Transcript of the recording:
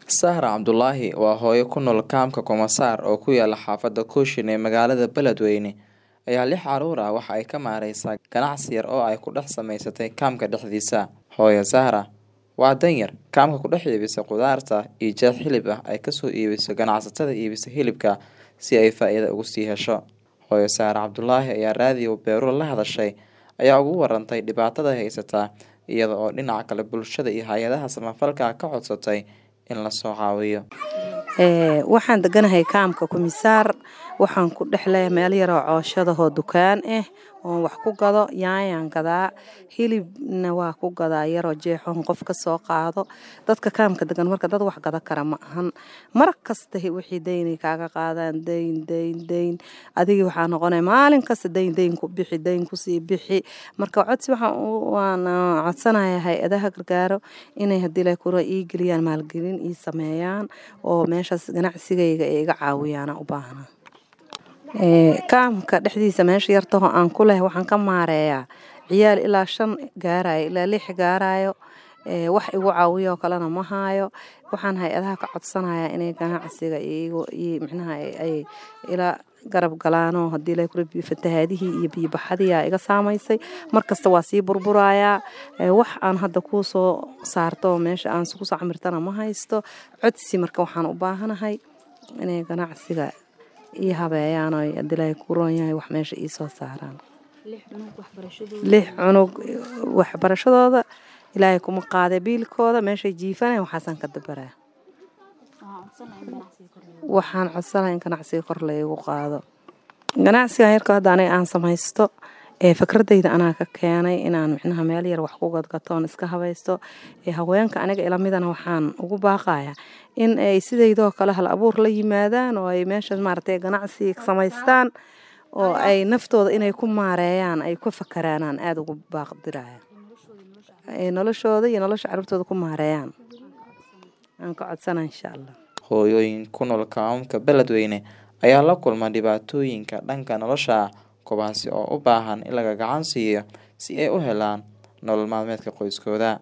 Sahra Cabdulaahi waa hooyo ku nool kaamka Komasaar oo ku yaala xaafadda Kushin ee magaalada Beledweyne ayaa lix caruur ah waxa ay ka maareysaa ganacsi yar oo ay ku dhex samaysatay kaamka dhexdiisa. Hooyo Sahra waa danyar kaamka ku dhex iibisa khudaarta iyo jeex hilib ah ay kasoo iibiso ganacsatada iibisa hilibka si ay faa'iido uga sii hesho. Hooyo Sahra Cabdulaahi ayaa raadiyo Beero la hadashay ayaa uga warantay dhibaatada haysata iyada oo dhinaca kale bulshada iyo hay-adaha samafalka ka codsatay in la soo caawiyo. waxaan deganahay kaamka kumisaar waxaan ku dhexleeyahay meel yaroo cooshadahoo dukaan ah oon wax ku gado yaanyaan gadaa hilibna waa ku gadaa yaroo jeexoon qof ka soo qaado dadka kaamka degan marka dad wax gada kara ma ahan mar kasta wixii daynay kaaga qaadaan dayn dayn dayn adigii waxaa noqonaya maalin kasta dayn dayn ku bixi dayn kusii bixi marka codsi waxaan waan codsanayaa hay-adaha gargaaro inay haddii la kura ii geliyaan maalgelin ii sameeyaan oo meeshaas ganacsigayga ay iga caawiyaan u baahna kaamka dhexdiisa meesha yartaho aan ku leh waxaan ka maareeyaa ciyaal ilaa shan gaarayo ilaa lix gaarayo wax igu caawiyo kalena ma haayo waxaan hay-adaha ka codsanayaa inay ganacsiga micnaha ay ila garab galaanoo haddii la kura fatahaadihii iyo biyobaxadii iga saamaysay markasta waa sii burburayaa wax aan hadda kuu soo saarto meesha aan ku soo camirtana ma haysto codsi marka waxaan u baahanahay inay ganacsiga ii habeeyaan oo hadii ku roon yahay wax meesha ii soo saaraan lix cunug waxbarashadooda ilaahay kuma qaada biilkooda meeshay jiifanay waxaasaan ka dabaraa waxaan codsanahay in ganacsiga kor laygu qaado ganacsigan yarka hadda aniga aan samaysto ee fikradayda anaa ka keenay inaan micnaha meel yar wax ku gadgatoon iska habaysto haweenka aniga ilamidana waxaan ugu baaqaya in ay sidaydoo kale hal abuur la yimaadaan oo ay meesha maaragtay ganacsi samaystaan oo ay naftooda inay ku maareeyaan ay ku fakaraanaan aada ugu baaqdiraya noloshooda iyo nolosha caruurtooda ku maareeyaan aan ka codsana insha allah hooyooyin ku nool kaamamka beledweyne ayaa la kulma dhibaatooyinka dhanka nolosha kuwaasi oo u baahan in laga gacan siiyo si ay u helaan nolol maalmeedka qoyskooda